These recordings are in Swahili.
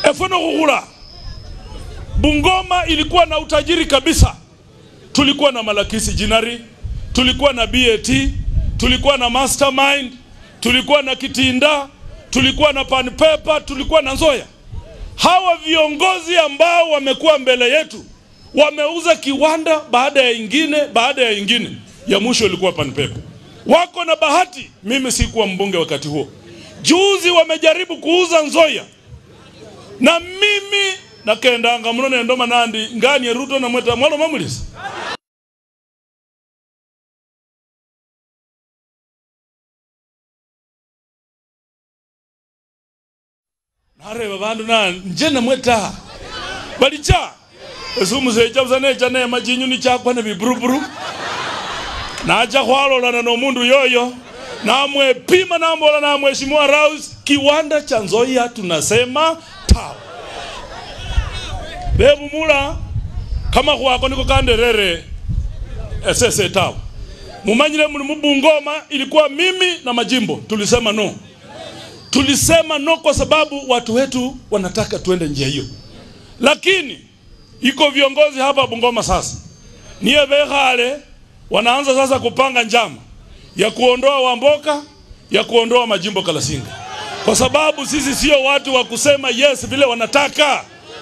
efono kuhula Bungoma ilikuwa na utajiri kabisa. Tulikuwa na Malakisi Jinari, tulikuwa na BAT, tulikuwa na Mastermind, tulikuwa na Kitinda, tulikuwa na Pan Paper, tulikuwa na Nzoya. Hawa viongozi ambao wamekuwa mbele yetu wameuza kiwanda baada ya ingine baada ya ingine, ya mwisho ilikuwa Pan Paper. Wako na bahati, mimi sikuwa mbunge wakati huo. Juzi wamejaribu kuuza Nzoya na mimi nakendanga muno nendoma nandi ngani Ruto na mweta mwalo mamulisa nareba bandu na nje namweta balicha esumusecha busa necha nema chinyuni chakwa ne biburuburu nacha khwalolana nomundu yoyo namwepima nambola na mheshimiwa Raus kiwanda cha Nzoia tunasema tawa bebumula kama khwako niko kanderere esese tawa mumanyile muli mubungoma ilikuwa mimi na majimbo tulisema no tulisema no kwa sababu watu wetu wanataka tuende njia hiyo lakini iko viongozi hapa Bungoma sasa niye bekhale wanaanza sasa kupanga njama ya kuondoa Wamboka ya kuondoa majimbo Kalasinga kwa sababu sisi sio watu wa kusema yes vile wanataka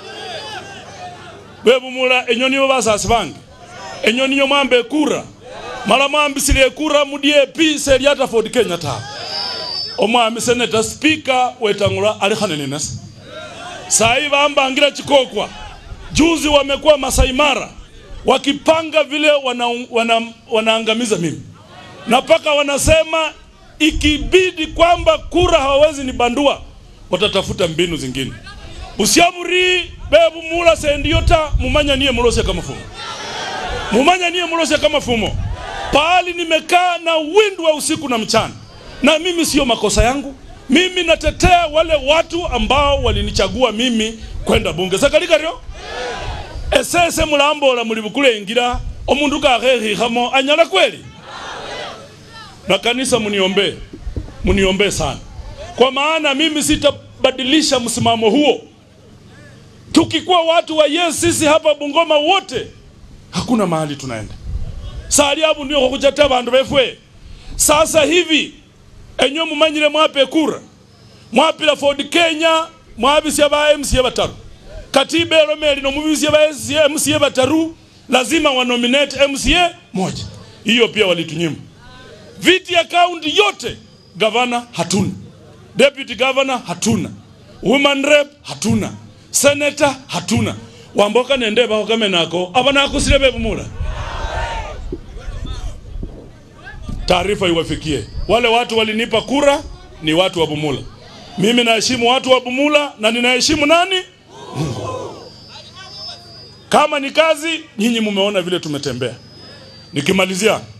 bebumula enyoni bo basasi bange enyoni yo mwambe kura mala mwambisile kura mu DAP seriata Ford Kenya ta omwami senator speaker wetangula ali khanene nasa sai bambangira chikokwa juzi wamekuwa Masai Mara wakipanga vile wana, wana, wanaangamiza mimi na mpaka wanasema ikibidi kwamba kura hawawezi nibandua watatafuta mbinu zingine usiamuri bebu mula sendiyota mumanya niye mulosya kama fumo mumanya niye mulosya kama fumo pahali nimekaa na windu wa usiku na mchana na mimi sio makosa yangu mimi natetea wale watu ambao walinichagua mimi kwenda bunge sakalikario esese mulambola muli bukulengira omundu kakhekhihamo anyala kweli na kanisa muniombee muniombee sana kwa maana mimi sitabadilisha msimamo huo tukikuwa watu wa yes sisi hapa Bungoma wote hakuna mahali tunaenda sali abu ndio kukuchata bandu befwe sasa hivi enyo mumanyire mwape kura mwapila Ford Kenya mwabisya ba MCA bataru katiba elomeli no mubisya ba MCA bataru lazima wanominate MCA moja hiyo pia walitunyima viti ya kaunti yote gavana hatuna deputy governor hatuna woman rep hatuna senator hatuna wamboka nende baho kame nako aba nakusile bebumula taarifa iwafikie wale watu walinipa kura ni watu wa Bumula mimi naheshimu watu wa Bumula na ninaheshimu nani Mungu kama ni kazi nyinyi mumeona vile tumetembea nikimalizia